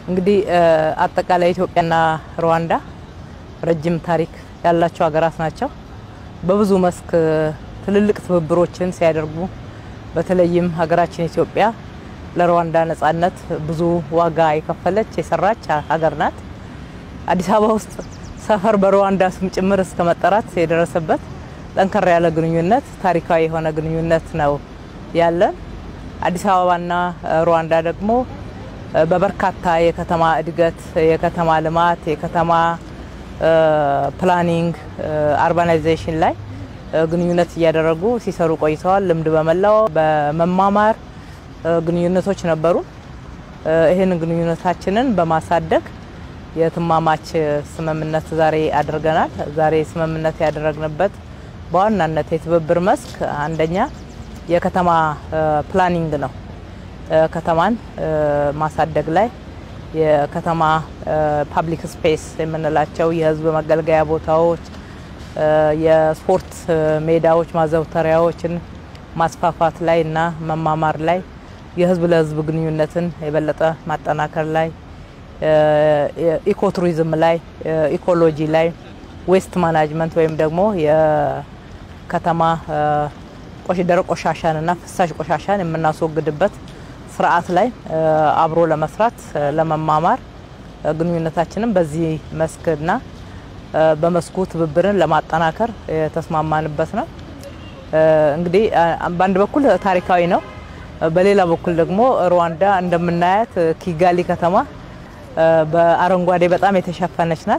እንግዲህ አጠቃላይ ኢትዮጵያና ሩዋንዳ ረጅም ታሪክ ያላቸው ሀገራት ናቸው። በብዙ መስክ ትልልቅ ትብብሮችን ሲያደርጉ በተለይም ሀገራችን ኢትዮጵያ ለሩዋንዳ ነጻነት ብዙ ዋጋ የከፈለች የሰራች ሀገር ናት። አዲስ አበባ ውስጥ ሰፈር በሩዋንዳ ስም ጭምር እስከ መጠራት የደረሰበት ጠንከር ያለ ግንኙነት፣ ታሪካዊ የሆነ ግንኙነት ነው ያለን። አዲስ አበባና ሩዋንዳ ደግሞ በበርካታ የከተማ እድገት፣ የከተማ ልማት፣ የከተማ ፕላኒንግ፣ አርባናይዜሽን ላይ ግንኙነት እያደረጉ ሲሰሩ ቆይተዋል። ልምድ በመላው በመማማር ግንኙነቶች ነበሩ። ይህን ግንኙነታችንን በማሳደግ የትማማች ስምምነት ዛሬ አድርገናል። ዛሬ ስምምነት ያደረግንበት በዋናነት የትብብር መስክ አንደኛ የከተማ ፕላኒንግ ነው። ከተማን ማሳደግ ላይ የከተማ ፓብሊክ ስፔስ የምንላቸው የህዝብ መገልገያ ቦታዎች፣ የስፖርት ሜዳዎች፣ ማዘውተሪያዎችን ማስፋፋት ላይ እና መማማር ላይ የህዝብ ለህዝብ ግንኙነትን የበለጠ ማጠናከር ላይ ኢኮቱሪዝም ላይ ኢኮሎጂ ላይ ዌስት ማናጅመንት ወይም ደግሞ የከተማ ደረቅ ቆሻሻን እና ፍሳሽ ቆሻሻን የምናስወግድበት ስርዓት ላይ አብሮ ለመስራት ለመማማር ግንኙነታችንም በዚህ መስክና በመስኩ ትብብርን ለማጠናከር የተስማማንበት ነው። እንግዲህ በአንድ በኩል ታሪካዊ ነው፣ በሌላ በኩል ደግሞ ሩዋንዳ እንደምናያት ኪጋሊ ከተማ በአረንጓዴ በጣም የተሸፈነች ናት።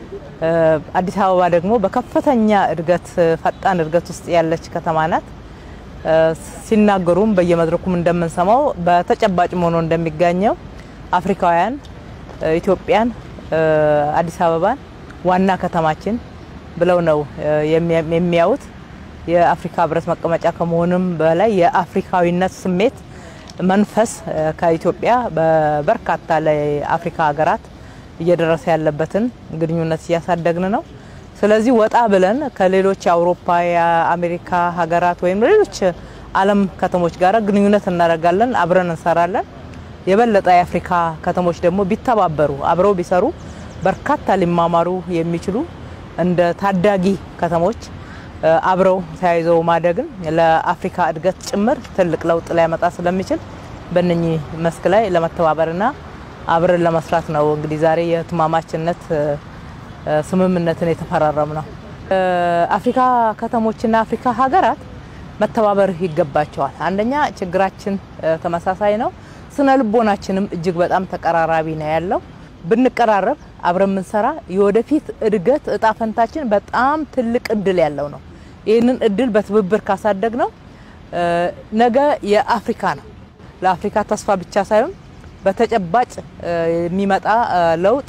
አዲስ አበባ ደግሞ በከፍተኛ እድገት ፈጣን እድገት ውስጥ ያለች ከተማ ናት። ሲናገሩም በየመድረኩም እንደምንሰማው በተጨባጭ ሆኖ እንደሚገኘው አፍሪካውያን ኢትዮጵያን፣ አዲስ አበባን ዋና ከተማችን ብለው ነው የሚያዩት። የአፍሪካ ሕብረት መቀመጫ ከመሆኑም በላይ የአፍሪካዊነት ስሜት መንፈስ ከኢትዮጵያ በበርካታ ለአፍሪካ ሀገራት እየደረሰ ያለበትን ግንኙነት እያሳደግን ነው። ስለዚህ ወጣ ብለን ከሌሎች የአውሮፓ የአሜሪካ ሀገራት ወይም ሌሎች ዓለም ከተሞች ጋር ግንኙነት እናደርጋለን፣ አብረን እንሰራለን። የበለጠ የአፍሪካ ከተሞች ደግሞ ቢተባበሩ አብረው ቢሰሩ በርካታ ሊማማሩ የሚችሉ እንደ ታዳጊ ከተሞች አብረው ተያይዘው ማደግን ለአፍሪካ እድገት ጭምር ትልቅ ለውጥ ሊያመጣ ስለሚችል በእነኚህ መስክ ላይ ለመተባበርና አብረን ለመስራት ነው እንግዲህ ዛሬ የትማማችነት ስምምነትን የተፈራረም ነው። አፍሪካ ከተሞችና አፍሪካ ሀገራት መተባበር ይገባቸዋል። አንደኛ ችግራችን ተመሳሳይ ነው። ስነ ልቦናችንም እጅግ በጣም ተቀራራቢ ነው ያለው። ብንቀራረብ አብረን የምንሰራ የወደፊት እድገት እጣ ፈንታችን በጣም ትልቅ እድል ያለው ነው። ይህንን እድል በትብብር ካሳደግ ነው ነገ የአፍሪካ ነው። ለአፍሪካ ተስፋ ብቻ ሳይሆን በተጨባጭ የሚመጣ ለውጥ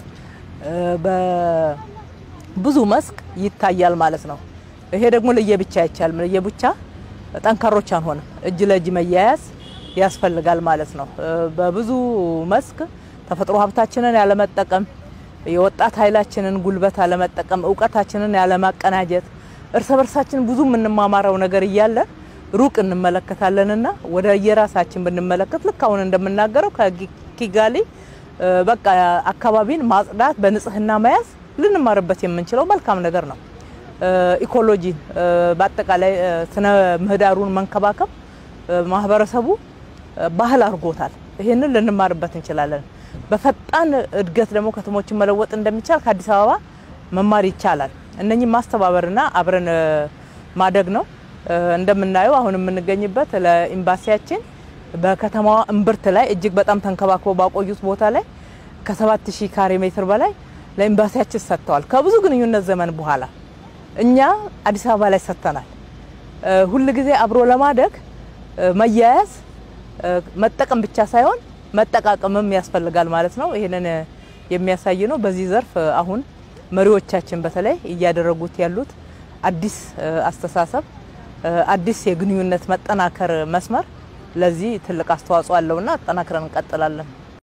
በብዙ መስክ ይታያል ማለት ነው። ይሄ ደግሞ ለየብቻ አይቻልም። ለየብቻ ጠንካሮች አንሆንም። እጅ ለእጅ መያያዝ ያስፈልጋል ማለት ነው። በብዙ መስክ ተፈጥሮ ሀብታችንን ያለመጠቀም፣ የወጣት ኃይላችንን ጉልበት አለመጠቀም፣ እውቀታችንን ያለማቀናጀት፣ እርስ በርሳችን ብዙ የምንማማረው ነገር እያለ ሩቅ እንመለከታለንና ወደ የራሳችን ብንመለከት ልክ አሁን እንደምናገረው ከኪጋሊ በቃ አካባቢን ማጽዳት፣ በንጽህና መያዝ ልንማርበት የምንችለው መልካም ነገር ነው። ኢኮሎጂ በአጠቃላይ ስነ ምህዳሩን መንከባከብ ማህበረሰቡ ባህል አድርጎታል። ይህንን ልንማርበት እንችላለን። በፈጣን እድገት ደግሞ ከተሞችን መለወጥ እንደሚቻል ከአዲስ አበባ መማር ይቻላል። እነኚህ ማስተባበርና አብረን ማደግ ነው። እንደምናየው አሁን የምንገኝበት ለኤምባሲያችን በከተማዋ እምብርት ላይ እጅግ በጣም ተንከባክበው ባቆዩት ቦታ ላይ ከ7000 ካሬ ሜትር በላይ ለኤምባሲያችን ሰጥተዋል። ከብዙ ግንኙነት ዘመን በኋላ እኛ አዲስ አበባ ላይ ሰጥተናል። ሁል ጊዜ አብሮ ለማደግ መያያዝ መጠቀም ብቻ ሳይሆን መጠቃቀምም ያስፈልጋል ማለት ነው። ይህንን የሚያሳይ ነው። በዚህ ዘርፍ አሁን መሪዎቻችን በተለይ እያደረጉት ያሉት አዲስ አስተሳሰብ፣ አዲስ የግንኙነት መጠናከር መስመር ለዚህ ትልቅ አስተዋጽኦ አለውና አጠናክረን እንቀጥላለን።